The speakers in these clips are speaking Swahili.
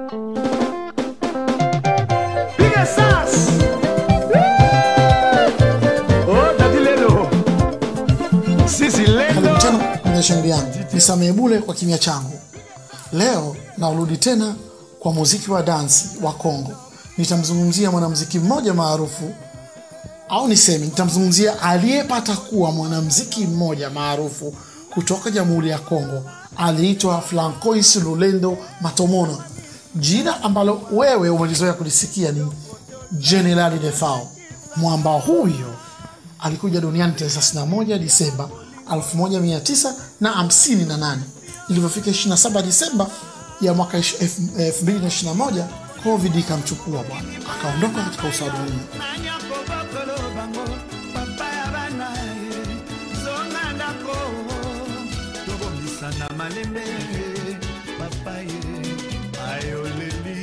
Piga sas. Oh, Daddy Lelo. Sisi Karibu Lelo. tena kwenye chaneli yangu, nisamehe bule kwa kimya changu. Leo narudi tena kwa muziki wa dansi wa Kongo. Nitamzungumzia mwanamuziki mmoja maarufu au niseme, nitamzungumzia aliyepata kuwa mwanamuziki mmoja maarufu kutoka Jamhuri ya Kongo. Aliitwa Francois Lulendo Matomona. Jina ambalo wewe umelizoea kulisikia ni Generali Defao. Mwamba huyo alikuja duniani tarehe 31 Disemba 1958. Ilivyofika 27 Disemba ya mwaka 2021 Covid ikamchukua bwana, akaondoka katika uso wa dunia. Nanyako bokolo bango, papa ya bana ye. Zonga ndako, tobongisa na malembe. Papa ye, ayoleli.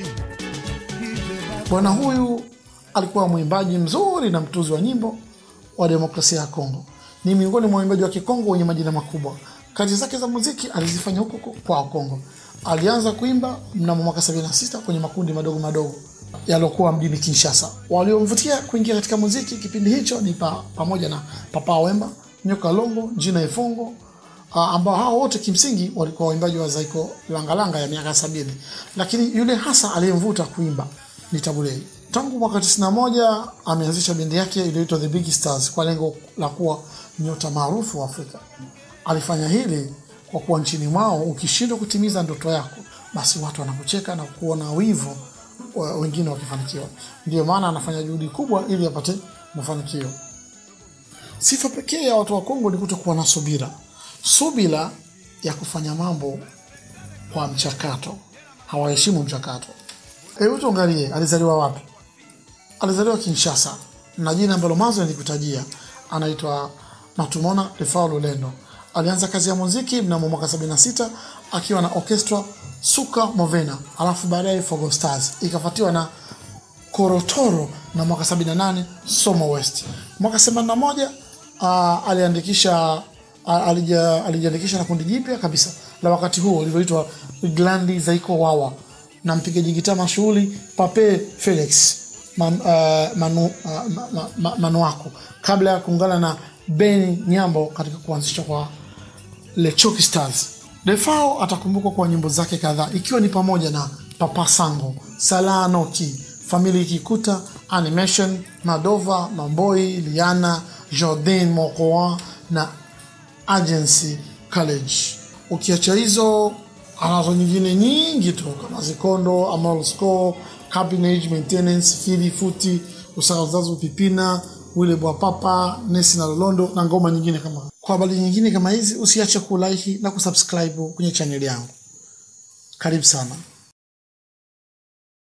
Ive ba- Bwana huyu alikuwa mwimbaji mzuri na mtuzi wa nyimbo wa demokrasia ya Kongo. Ni miongoni mwa waimbaji wa Kikongo wenye majina makubwa. Kazi zake za muziki alizifanya huko huko kwao Kongo. Alianza kuimba mnamo mwaka 76 kwenye makundi madogo madogo yaliokuwa mjini Kinshasa. Waliomvutia kuingia katika muziki kipindi hicho ni pa, pamoja na Papa Wemba, Nyoka Longo, Jina Ifongo, uh, ambao hao wote kimsingi walikuwa waimbaji wa Zaiko Langalanga ya miaka sabini, lakini yule hasa aliyemvuta kuimba ni Tabulei. Tangu mwaka 91 ameanzisha bendi yake iliyoitwa The Big Stars kwa lengo la kuwa nyota maarufu wa Afrika. Alifanya hili kwa kuwa nchini mwao ukishindwa kutimiza ndoto yako, basi watu wanakucheka na kuona wivu wa- wengine wakifanikiwa. Ndio maana anafanya juhudi kubwa ili apate mafanikio. Sifa pekee ya watu wa Kongo ni kutokuwa na subira, subira ya kufanya mambo kwa mchakato. Hawaheshimu mchakato. Hebu tuangalie alizaliwa wapi. Alizaliwa Kinshasa na jina ambalo mwanzo nilikutajia, anaitwa Matumona Defao Lulendo. Alianza kazi ya muziki mnamo mwaka 76 akiwa na orchestra Suka Movena, alafu baadaye Fogo Stars ikafuatiwa na Korotoro na mwaka 78 Somo West. Mwaka 81 uh, aliandikisha uh, alija, alijiandikisha na kundi jipya kabisa la wakati huo lilivyoitwa Glandi Zaiko Wawa na mpigaji gitaa mashuhuri Pape Felix man, uh, manu, uh, ma, ma, ma, Manuako kabla ya kuungana na Ben Nyambo katika kuanzisha kwa Lechoki Stars. Defao atakumbukwa kwa nyimbo zake kadhaa ikiwa ni pamoja na Papa Sango, Sala Noki, Family Kikuta, Animation, Madova, Mamboi, Liana, Jordan Mokoa na Agency College. Ukiacha hizo, anazo nyingine nyingi tu kama Zikondo, Amal Score, Cabinet Maintenance, Fili Futi, Usakazazu Pipina, Wile Bwa Papa, Nesi na Lolondo na ngoma nyingine kama. Kwa habari nyingine kama hizi, usiache kulike na kusubscribe kwenye chaneli yangu. Karibu sana.